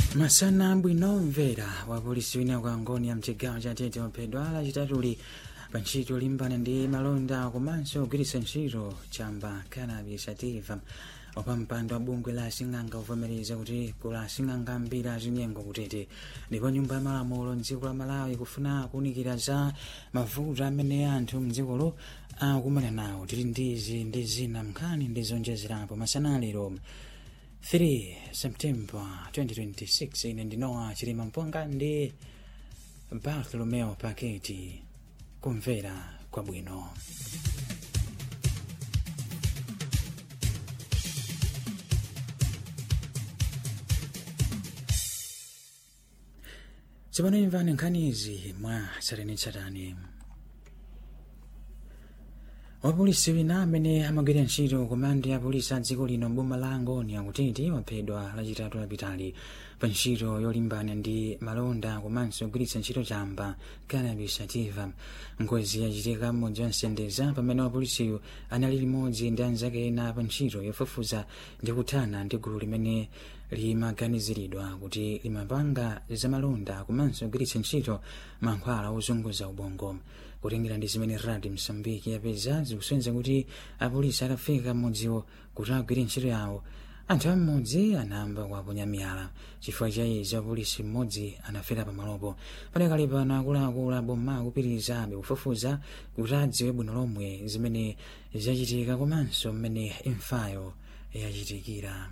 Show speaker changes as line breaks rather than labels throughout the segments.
masana bwino mvera wa polisi wina kwa ngoni ya mchigawo cha tete waphedwa lachitatuli pa ntchito yolimbana ndi malonda komanso kugwiritsa ntchito chamba cannabis sativa opa mpando wa bungwe la asing'anga uvomereza kuti kula asing'anga mbiri azinyengo kutete ndipo nyumba ya malamulo mdziko la malawi kufuna kuwunikira za mavuto amene anthu mdzikolo akumana nawo tili ndizi ndi zina mnkhani ndi zonjezerapo masana lero 3 september 2026 ine ndinowa chilima mponga ndi bartolomeo paketi kumvera kwabwino tsopano imvani nkhanizi mwa tsatanetsatane wapolisi wina amene amagwira ntchito komandi ya polisi a dziko lino mboma la angoni akutiti waphedwa lachitatu lapitali pa ntchito yolimbana ndi malonda komanso kugwiritsa ntchito chamba cannabis sativa ngozi yachitika mmodzi wansendeza pamene wapolisiyo anali limodzi ndi anzake ena pa ntchito yofufuza ndi kuthana ndi gulu limene limaganiziridwa kuti limapanga zamalonda komanso kugwiritsa ntchito mankhwala ozunguza ubongo kutengera ndi zimene radi msambiki yapeza zikusonyeza kuti apolisi atafika mmodziwo kuti agwire ntchito yawo anthu am'modzi anayamba kuwaponya miyala chifukwa cha izi apolisi mmodzi anafera pamalopo padakali pano akuluakulu aboma akupitirizabe kufufuza kuti adziwe bwino lomwe zimene zachitika komanso mmene imfayo yachitikira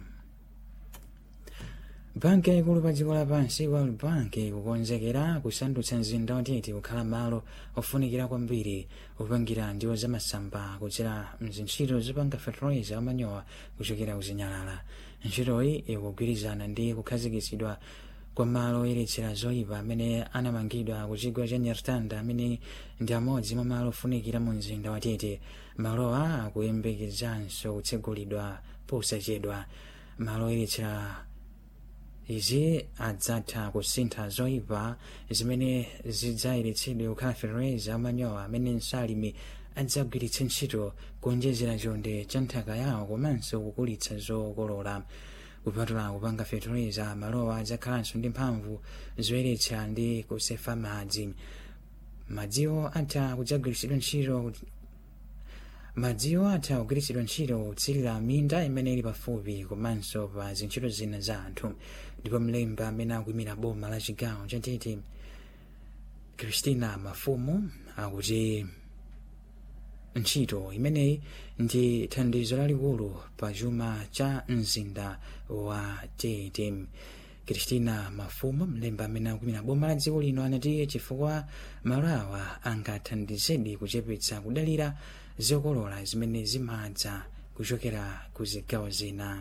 banki yaikulu pa dziko lapansi world bank kukonzekera kusandutsa mzinda watete kukhala malo ofunikira kwambiri kupangira ndiwo zamasamba kudzera mzintchito zopanga fertilizer wamanyowa kuchokera kuzinyalala ntchitoyi ikugwirizana ndi kukhazikitsidwa kwa malo oyeretsera zoyipa amene anamangidwa ku chigwa cha nyartanda amene ndi amodzi mwa malo ofunikira mu mzinda watete malowa akuyembekezanso kutsegulidwa posachedwa malo oyeretsera izi adzatha kusintha zoyipa zimene zidzayeretsedwe kukhala fertilizer amanyowa amene nsalimi adzagwiritse ntchito kuonjezera chonde cha nthaka yawo komanso kukulitsa zokolola kupatula kupanga fertilizer malowa adzakhalanso ndi mphamvu zoyeretsa ndi kusefa madzi madziwo atha kudzagwiritsidwa ntchito madziwo atha kugwiritsidwa ntchito kutsirira minda imene ili pafupi komanso pa zintchito zina za anthu ndipo mlembi amene akuyimira boma la chigawo cha tete christina mafumu akuti ntchito imeneyi ndi thandizo lalikulu pa chuma cha mzinda wa tete christina mafumu mlembi amene akuyimira boma la dziko lino anati chifukwa malo awa angathandizedi kuchepetsa kudalira zokolola zimene zimadza kuchokera ku zigawo zina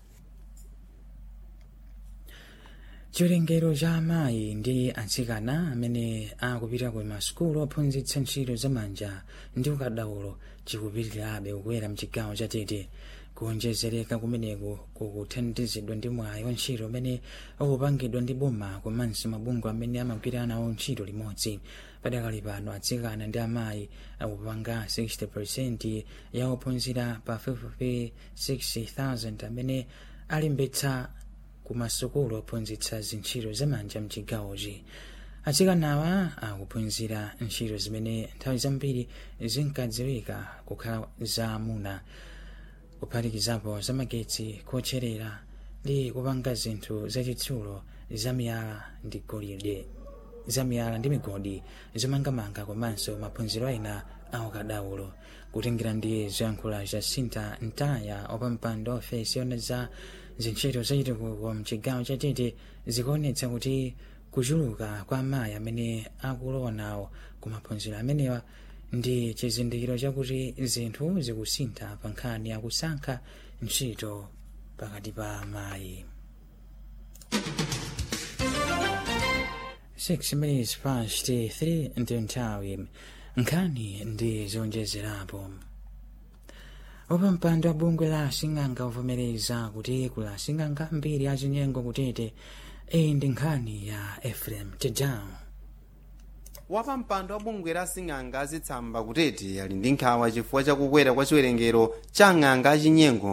chiwerengero cha amayi ndi atsikana amene akupita ku masukulu ophunzitsa ntchito zamanja ndi ukadaulo chikupitirirabe kukwera mchigawo cha tete kuonjezereka kumeneku kukuthandizidwa ndi mwayi wa ntchito umene ukupangidwa ndi boma komanso mabungwe amene amagwira nawo ntchito limodzi padakali pano atsikana ndi amayi akupanga 60 ya ophunzira pa 56000 amene alimbetsa ku masukulu ophunzitsa zintchito zamanja mchigawochi atsikanawa akuphunzira ntchito zimene nthawi zambiri zinkadziwika kukhala za amuna kuphatikizapo zamagetsi kotcherera ndi kupanga zinthu zachitsulo zamiyala ndi golide zamiyala ndi migodi zomangamanga komanso maphunziro ena aukadaulo kutengera ndi zoyankhula za sinta ntaya opampando ofesi yona za zintchito zachitukuko mchigawo cha tete zikuonetsa kuti kuchuluka kwa amayi amene akulowa nawo ku maphunziro amenewa ndi chizindikiro chakuti zinthu zikusintha pa nkhani yakusankha ntchito pakati pa amayi 6 minutes past 3 ndi nthawi nkhani ndi zonjezerapo opa mpando wa bungwe la asing'anga uvomereza kuti kula asing'anga mbiri achinyengo kutete iyi ndi nkhani ya efrem tedown
wapa mpando wa bungwe la sing'anga azitsamba kutete ali ndi nkhawa chifukwa chakukwera kwa chiwerengero cha ng'anga achinyengo